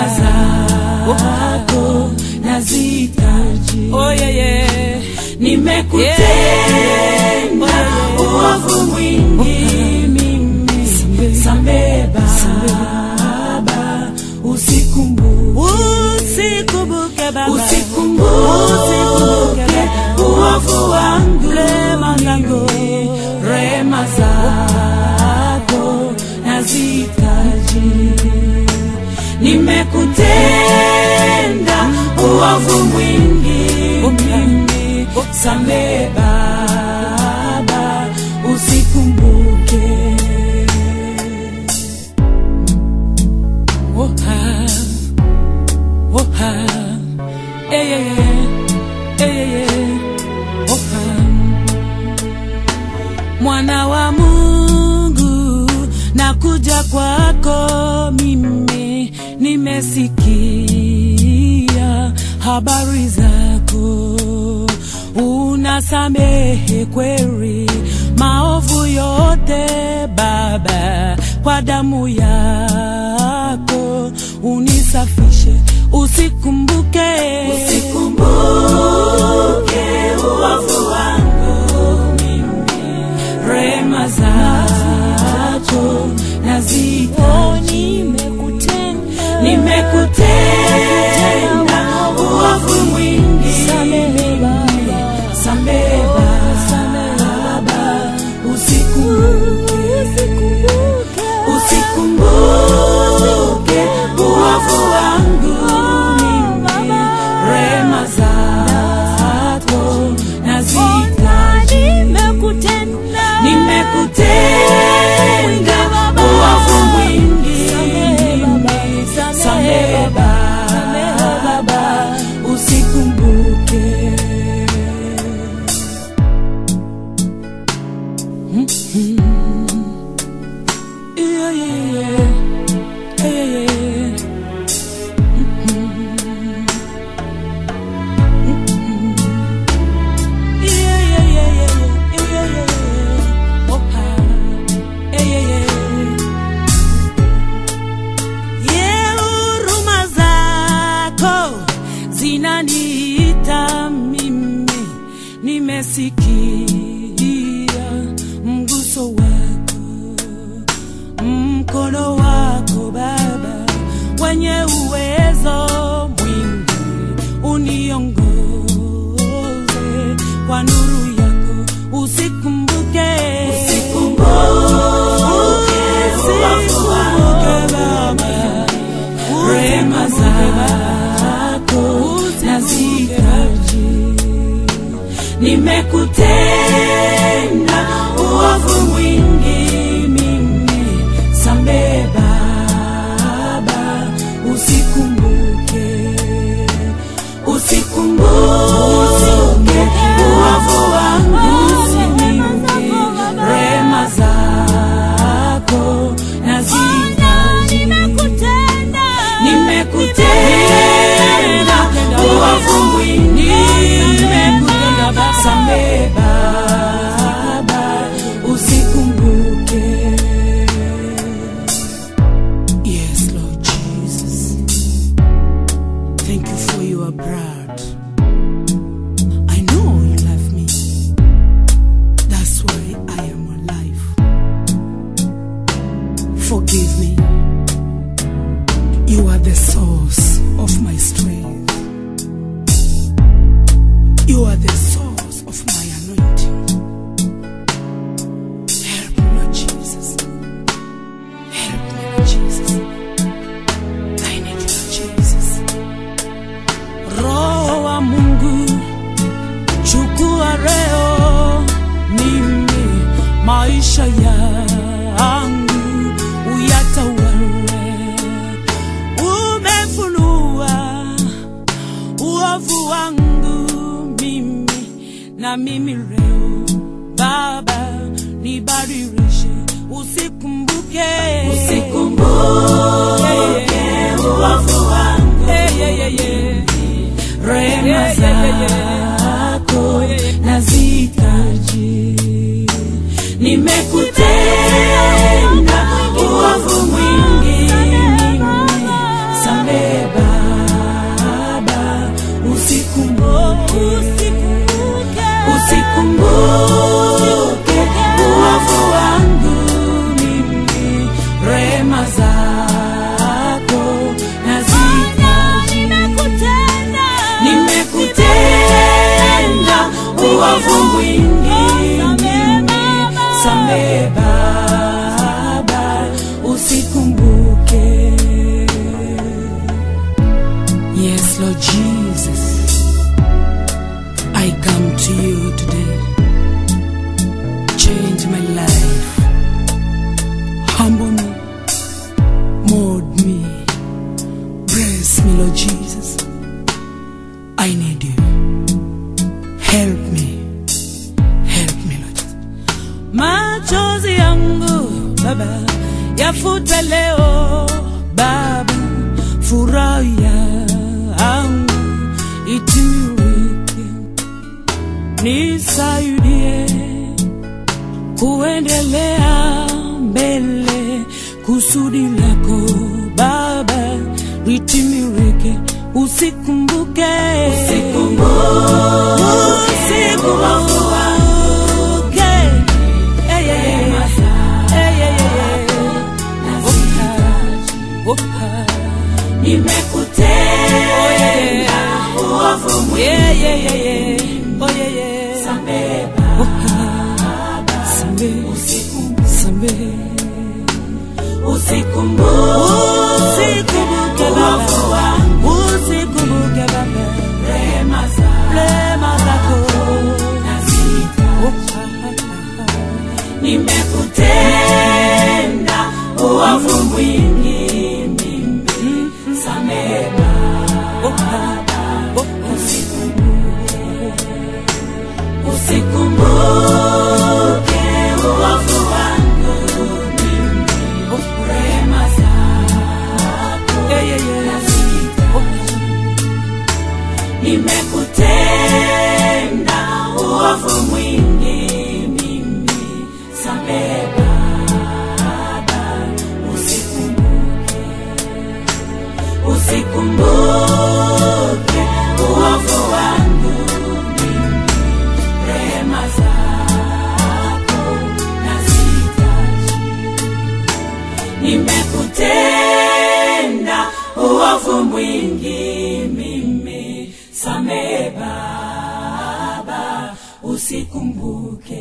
rehema zako nazihitaji. Oh, yeah, yeah. Nimekutenda uovu mwingi mimi, samehe Baba, usikumbuke Usikumbuke Baba. usikumbuke uovu wangu Rehema zako. mimi, rehema zako nazihitaji. Nimekutenda uovu mwingi mimi, samehe Baba, usikumbuke Oh, ah. Oh, ah. Eh, yeah, yeah. Eh, yeah, yeah. Oh, ah. Mwana wa Mungu, nakuja kwako mimi, nimesikia habari zako, unasamehe kweli maovu yote Baba, kwa damu yako unisafishe, usikumbuke Usikumbuke uovu wangu mimi, rehema zako nazihitaji. Nimekutenda uovu mwingi, samehe Baba, usikumbuke usikumbuke uovu wangu mimi, rehema zako nazihitaji. Nimekutenda uovu mwingi mimi, samehe Baba, usikumbuke Yeah, yeah, yeah. Yeah, yeah, yeah. Yeah, yeah, yeah, yeah, yeah, yeah, yeah, yeah. Oh, ah. Yeah, yeah, yeah. Yeah, huruma zako zinaniita mimi, nimesikia mguso wako mkono wako Baba wenye uwezo mwingi, uniongoze kwa nuru yako, usikumbuke Usikumbuke uovu wangu Baba, rehema zako nazihitaji. Nimekutenda uovu mwingi mimi, samehe Baba, usikumbuke usikumbuke uovu wangu mimi, rehema zako nazihitaji. Nimekutenda uovu mwingi, samehe Baba, usikumbuke. Yes, Lord Jesus. Thank you for your blood. I know you love me. That's why I am alive. Forgive me. You are the source of my strength. You are the source of my anointing. Help me, Lord Jesus. Help me, Lord Jesus. I need you, Lord Jesus. Roho wa Mungu, chukua leo mimi maisha yangu uyatawale. Umefunua uovu wangu mimi na mimi leo Baba nibadilishe, usikumbuke Usikumbuke uovu wangu, Yeah, yeah, yeah, yeah. rehema Yeah, yeah, yeah, zako nazihitaji. Nimekutenda uovu mwingi mimi, samehe Yes, Lord Jesus, I come to you today. Change my life. Humble me. Mold me. Bless me, Lord Jesus. I need you. Help me. Help me, Lord Jesus. Machozi yangu Baba yafute leo Baba, furaha yangu itimilike, nisaidie kuendelea mbele, kusudi lako Baba litimilike, usikumbuke Usikumbuke uovu usikumbuke Eh, eh, eh. Eh, eh, eh, eh. Oka. Nimekutenda uovu mwingi Yeah, yeah, yeah, yeah. Oh, yeah, yeah. Samehe Sambe, sambe. Usikumbuke Usikumbuke uovu Baba, wangu usikumbuke Baba, Rehema zako rehema zako. nazita Oka. Nimekutenda uovu mwingi mimi Samehe Oka. Oka. Usikumbuke uovu wangu mimi Rehema zako Yeah, yeah, yeah. nazita Oka. Nimekutenda uovu mwingi mimi Samehe Baba Usikumbuke Usikumbuke uovu wangu mimi Rehema zako nazihitaji Nimekutenda uovu mwingi mimi Samehe Baba usikumbuke